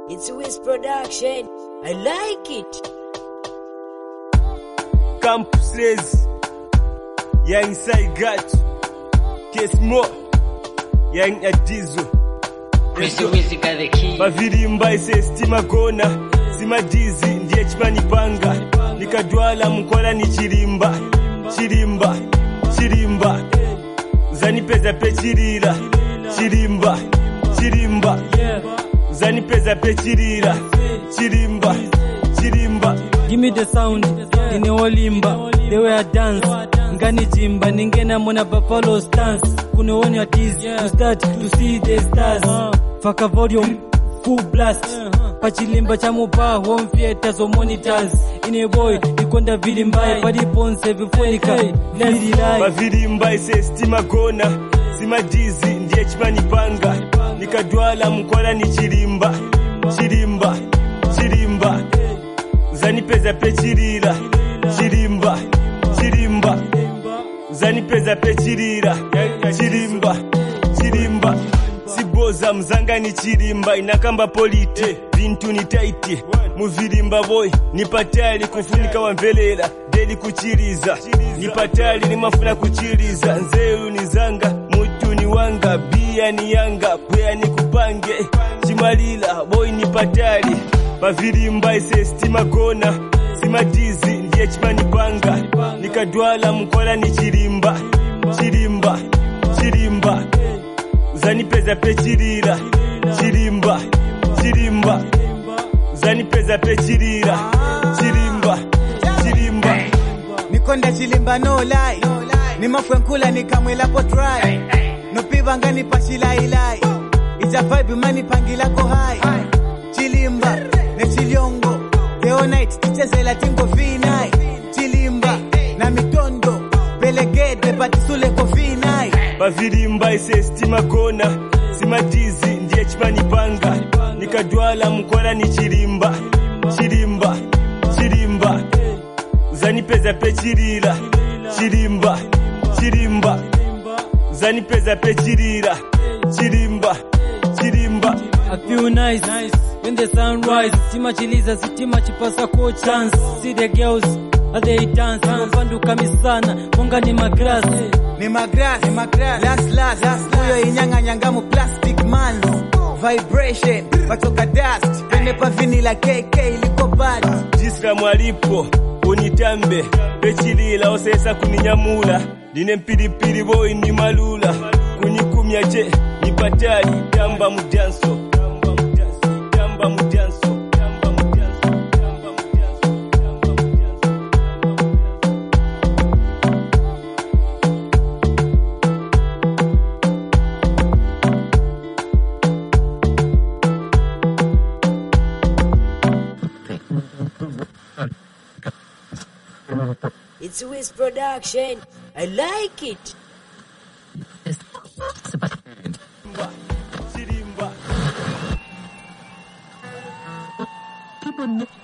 It's Wiz Production. I like it. Camp Slays, Young Saigat, Kesmo, Young Adizo, Mr. Wizzy got the key. Mavirimba ise stima gona, simadizi ndiye chimanipanga, nikadwala mkola ni chirimba, chirimba, chirimba, zanipeza pe chirira, chirimba, chirimba, zanipeza pe chirira, chirimba, chirimba. Give me the sound, ine olimba, the way I dance, ngani jimba, ningena mona buffalo stance, kuneoni ya tease, to start to see the stars, faka volume, full blast, pachilimba cha mubaa, home theaters or monitors, ine boy, ikonda vili mbaya, padiponse vifunika, vili lai, mavirimba ise stima gona simadizi ndiye chimanipanga nikadwala mkola ni chirimba chirimba chirimba zanipeza pe chirira chirimba chirimba zanipeza pe chirira chirimba chirimba siboza mzanga ni chirimba inakamba polite vintu ni taiti muvirimba boy nipatali kufunika wamvelela deli kuchiriza nipatali nimafuna kuchiriza nzeru ni zanga mutu ni wanga bia ni yanga bwea ni kupange chimalila boy nipatali pavirimba ise stima gona simadizi ndiye chimanipanga nikadwala mkola ni chirimba chirimba chirimba zanipeza pe chirira chirimba chirimba zanipeza pe chirira chirimba chirimba nikonda chilimba no lie nimafwe nkula nikamwelapo try nopivanga nipashilailai ija vibe manipangilako hai chilimba nechilyongo theonite tichezela tingo vinai chilimba na mitondo pelegede patisuleko vinai pavirimba ise stima gona simadizi ndiye chimanipanga nikadwala mkola ni chirimba chirimba chirimba zanipeza pe chirira chirimba chirimba zanipeza pe chirira chirimba chirimba I feel nice, when the sun rise. Stima chiliza, sitima chipasa ko chance. See the girls, how they dance. Mapanduka misana, monga ni magras. ni magras ni magras last last huyo inyang'anyanga mu plastic mans vibration patoka dust pende pa vinila kk liko bad jisira mwalipo unitambe pechilila osesa kuninyamula ndine mpilipili boyi ni malula kunyikumya je nipatali tamba mujanso tamba mujanso tamba mujanso tamba mujanso tamba mujanso tamba mujanso It's Wiz Production. I like it. chirimba people